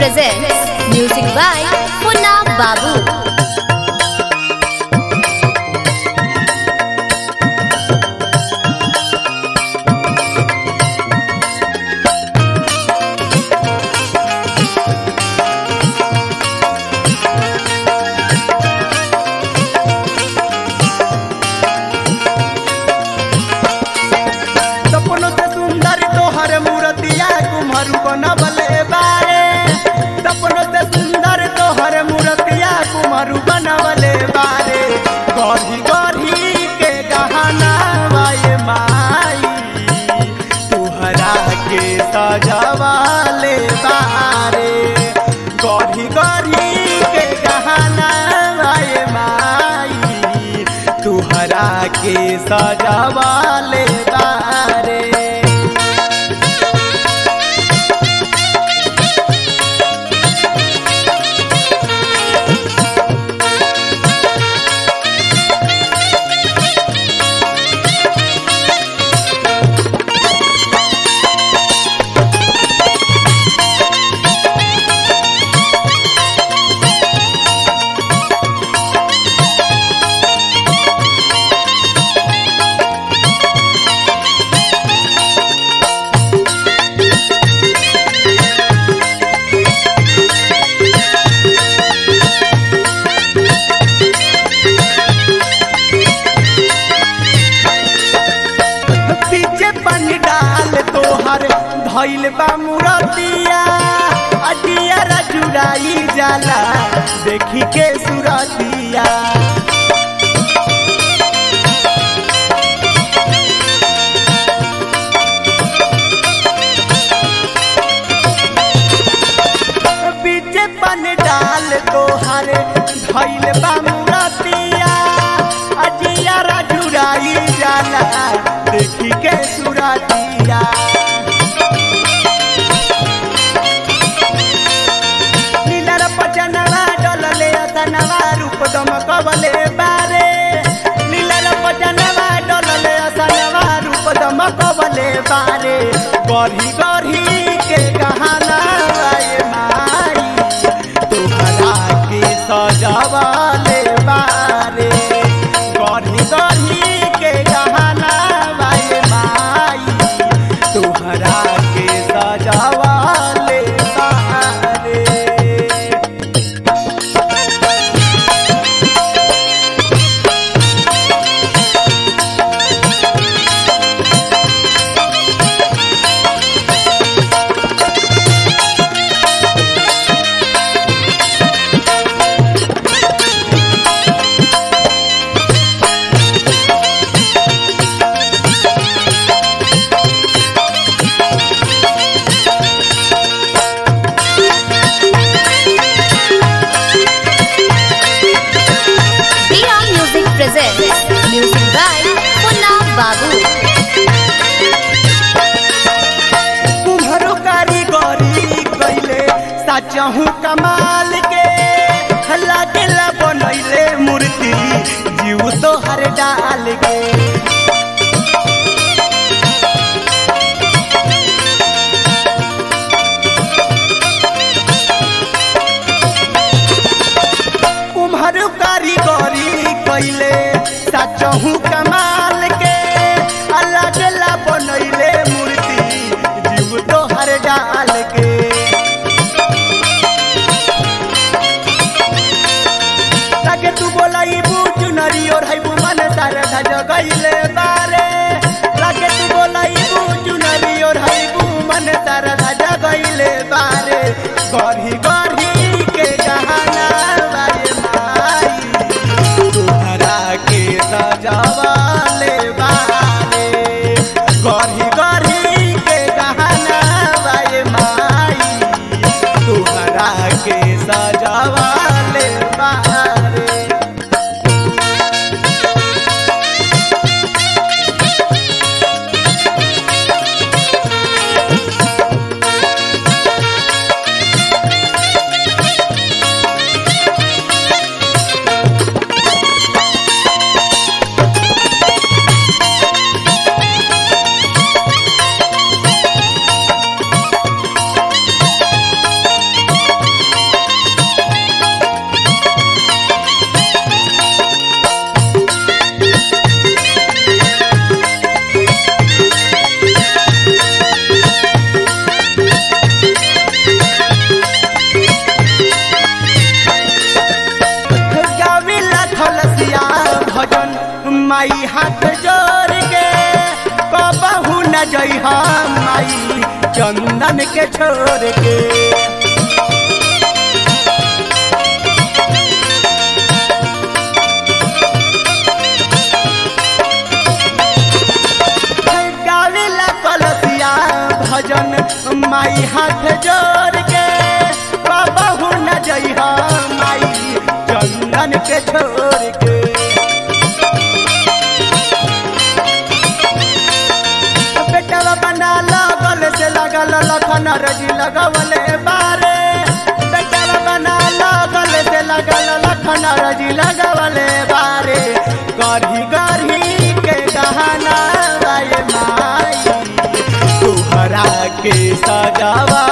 presents music by Punna Babu. सपनों से सुंदर तोहर मूर्तिया कुम्हरू बनवले बारे सपनों से सुंदर तोहर मूर्तिया कुम्हरू बनवले बारे गढ़ी गढ़ी के गहना वाये माई तुहरा के सजवाले बारे गढ़ी गढ़ी के गहना वाये माई तुहरा के सजवाले बारे पीछे पानी डाल तोहर धैल बा मुरतिया अटिया जुड़ाई जाला देखी के सुरतिया पीछे पानी डाल तोहर धैल बा मुरतिया अटिया जुड़ाई जाला देखी के सुरतिया नीलर पचनवा डलले असनवा रूप दमकवले बारे नीलर पचनवा डलले असनवा रूप दमकवले बारे गढ़ी गढ़ी के गहना आए माई तुहरा के सजवले बारे गढ़ी गढ़ी के गहना आए माई तुहरा के सजवले बारे Dia Music presents music by Punna Babu. कुम्हरू कारीगरी कैले साचहु कमाल के हल्ला गेला बनैले मूर्ति जीव तो हर डाल के कुम्हरू कारीगरी कैले साचहु कमाल के हल्ला गेला बनैले मूर्ति जीव तो हर डाल के ताके तू बोलाई बूझ नरी और है मन सारे धज गईले बारे लागे तू बोलाई बूझ नरी और है मन सारे धज गईले बारे गढ़ी गढ़ी के गहना बारे माई तुहरा के सजावाले बारे गढ़ी गढ़ी के गहना बारे माई तुहरा के सजावाले बारे माई हाथ जोड़ के कबहू न जई माई चंदन के छोड़ के गावेला कलसिया भजन माई हाथ जोड़ के कबहू न जई माई चंदन के छोड़ के बेटवा बना लगल से लगल लखन रजी लगवले बारे बेटवा बना लगल से लगल लखन रजी लगवले बारे गढ़ी गढ़ी के गहना वाये माई तुहरा के सजावा